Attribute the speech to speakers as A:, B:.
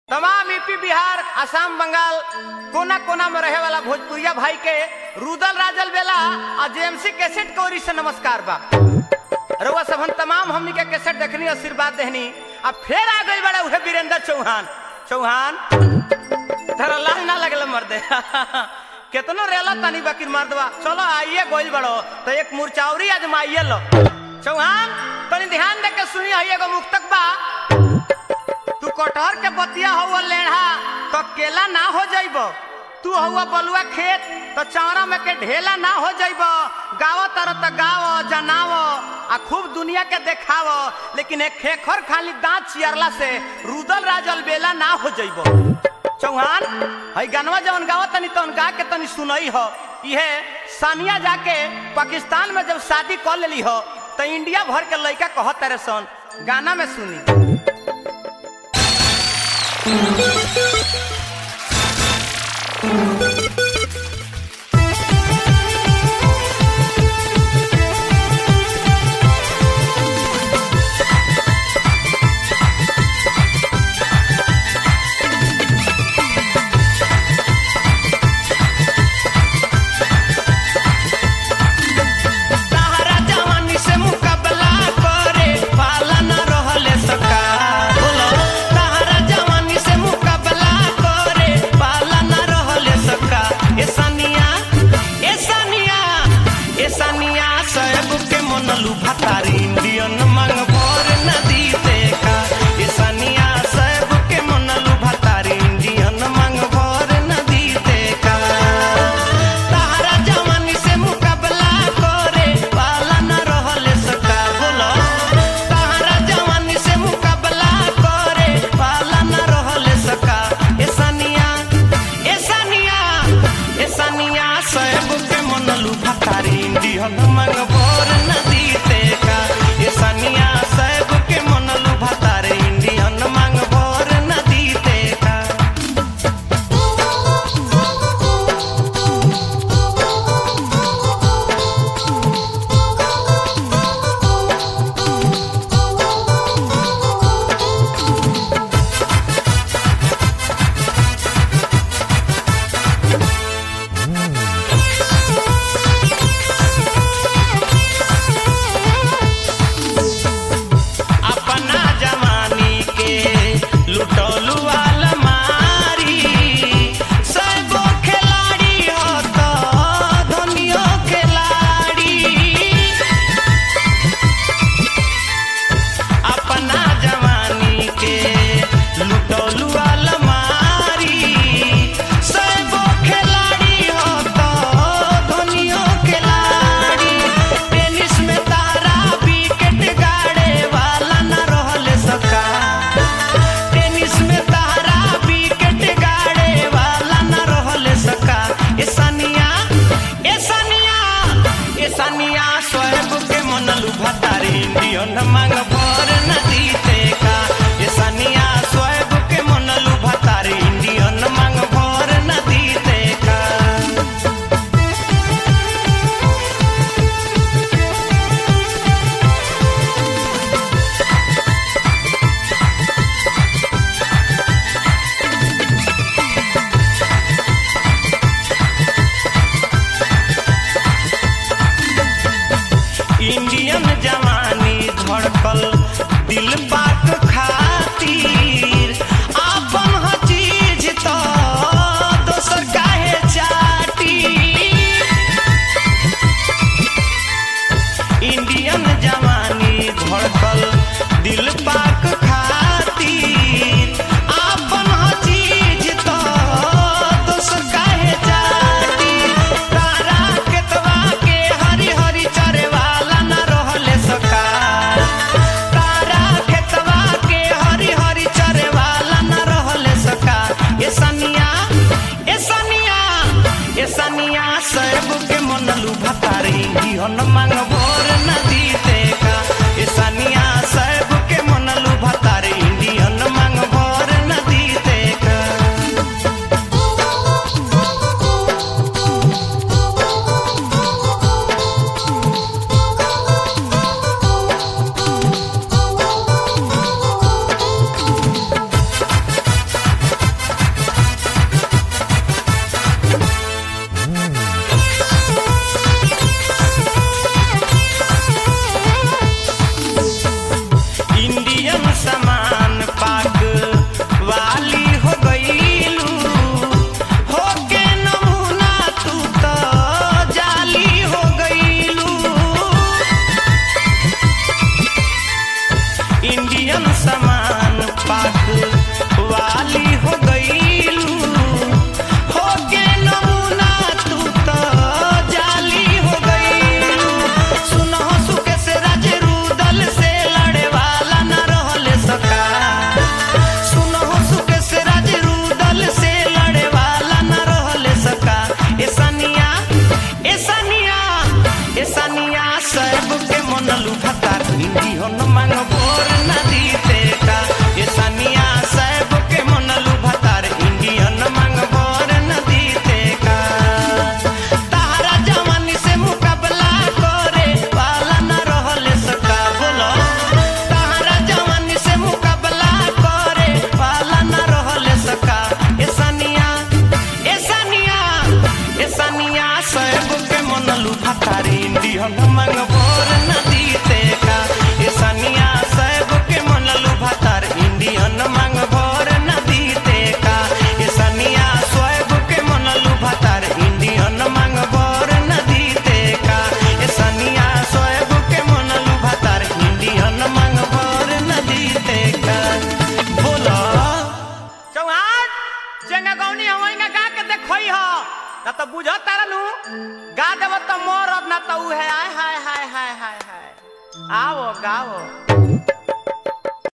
A: तमाम यूपी बिहार असम बंगाल कोना कोना में रहे वाला भोजपुरिया भाई के रुदल राजल बेला और जेएमसी कैसेट के ओरी से नमस्कार बा रउआ सबन तमाम हमनी के कैसेट देखनी आशीर्वाद देहनी अब फिर आ गई बड़ा उहे वीरेंद्र चौहान चौहान धरा लाज ना लगल मर्दे केतनो रेला तनी बाकी मर्दवा चलो आइए गोइल बड़ो तो एक मुरचावरी आजमाइए लो चौहान तनी ध्यान दे के सुनी है एगो मुक्तक बा तू कटहर के बतिया हुआ लेढ़ा तो केला ना हो जाइब तू हुआ बलुआ खेत तो चारा में के ढेला ना हो जाइब गाव तर तो गाव जनाव आ खूब दुनिया के देखाव लेकिन एक खेखर खाली दांत चियरला से रुदल राजल बेला ना हो जाइब चौहान हई गनवा जवन गाव तनी तवन गा के तनी सुनई हो इहे सानिया जाके पाकिस्तान में जब शादी कर लेली हो तो इंडिया भर के लड़का कहत तारे सन गाना में सुनी तहरा जवानी से मुकाबला करे पाला न रहले सका बोलो तहरा जवानी से मुकाबला करे पाला न रहले सका ए सानिया ए सानिया ए सानिया सब के मनलू भतारी इंडियन मंग भर नदी देखा ए सानिया सब के मनलू भतारी इंडियन मंग भर नदी देखा तहरा जवानी से मुकाबला करे पाला न रहले सका बोलो तहरा जवानी से मुकाबला करे पाला न रहले सका ए सानिया ए सानिया ए सानिया सब के मनलू भतारी इंडियन मंग भोर नदी देखा ए सानिया सब के मनलू भतारी इंडियन मंग भोर नदी देखा अपना जवानी के लुटौलू वाला मारी सबो खिलाड़ी हो तो धनियो खिलाड़ी अपना जवानी के लुटौलू वाला मारी सबो खिलाड़ी हो तो धनियो खिलाड़ी टेनिस में तारा विकेट गाड़े वाला न रहले सका टेनिस में तारा विकेट गाड़े वाला न रहले सका ए सानिया ए सानिया ए सानिया स्वयं के मनलू भतारी इंडियन मांग भर नदी देखा ए सानिया स्वयं के मनलू भतारी इंडियन मांग भर नदी देखा इंडियन जवानी धड़कल दिल बात खातिर आपन ह चीज तो दोसर काहे चाटी इंडियन जवानी धड़कल दिल पाक खातिर आपन ह चीज तो दोसर काहे चाटी तारा केतवा के हरी हरी चरे वाला न रहले सका तारा खेतवा के हरी हरी चरे वाला न रहले सका ए सनिया ए सनिया ए सनिया सब के मनलू भतारी जीवन मांग भोर नदी देखा ए सनिया सब के मनलू भतारी इंडियन मांग भोर नदी देखा
B: Thank
A: ना तो बुझ तारा नु गा देव तो मोर अब ना तो उ है आय हाय हाय हाय हाय हाय आओ गाओ